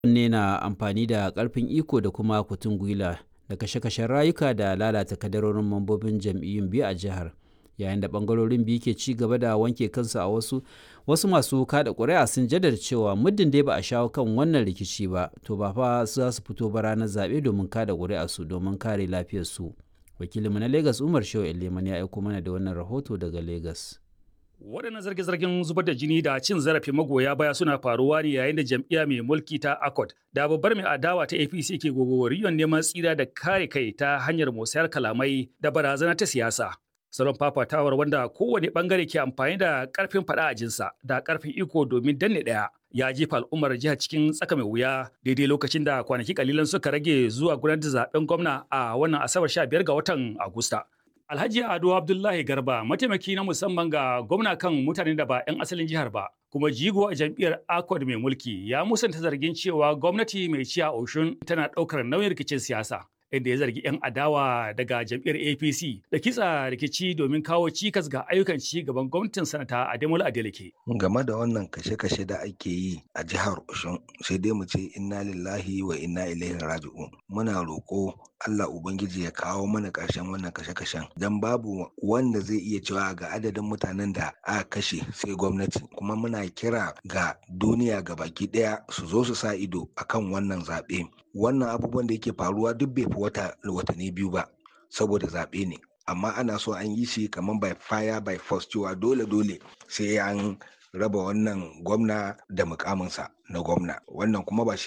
ne na amfani da ƙarfin iko da kuma kutun gwila da kashe-kashen rayuka da lalata kadarorin mambobin jam'iyyun biyu a jihar yayin da ɓangarorin biyu ke ci gaba da wanke kansu a wasu wasu masu kada ƙuri'a sun jaddada cewa muddin dai ba a shawo kan wannan rikici ba to ba fa za su fito ba ranar zaɓe domin kada ƙuri'a su domin kare lafiyarsu wakilinmu na lagos umar shehu eleman ya aiko mana da wannan rahoto daga lagos Waɗannan zarge-zargen zubar da jini da cin zarafin magoya baya suna faruwa ne yayin da jam'iyya mai mulki ta ACOT da babbar mai adawa ta APC ke gogowar neman tsira da kare kai ta hanyar musayar kalamai da barazana ta siyasa. Salon fafatawar wanda kowane bangare ke amfani da karfin faɗa a jinsa da karfin iko domin danne ɗaya ya jefa al'ummar jihar cikin tsaka mai wuya daidai lokacin da kwanaki kalilan suka rage zuwa gudanar da zaben gwamna a wannan asabar 15 ga watan Agusta. Alhaji Ado Abdullahi Garba mataimaki na musamman ga gwamna kan mutanen da ba 'yan asalin jihar ba kuma jigo a jam'iyyar Accord mai mulki ya musanta zargin cewa gwamnati mai ci a Oshun tana ɗaukar nauyin rikicin siyasa. inda ya zargi 'yan adawa daga jam'iyyar APC da kitsa rikici domin kawo cikas ga ayyukan ci gaban gwamnatin sanata Ademola Adeleke. Game da wannan kashe-kashe da ake yi a jihar Oshun sai dai mu ce inna lillahi wa inna ilaihi raji'un. Muna roƙo Allah Ubangiji ya kawo mana ƙarshen wannan kashe-kashen don babu wanda zai iya cewa ga adadin mutanen da aka kashe sai gwamnati kuma muna kira ga duniya ga baki ɗaya su zo su sa ido akan wannan zaɓe wannan abubuwan da yake faruwa duk bai fi wata watanni biyu ba saboda zaɓe ne amma ana so an yi shi kamar by fire by force cewa dole dole sai an raba wannan gwamna da mukaminsa na gwamna wannan kuma ba shi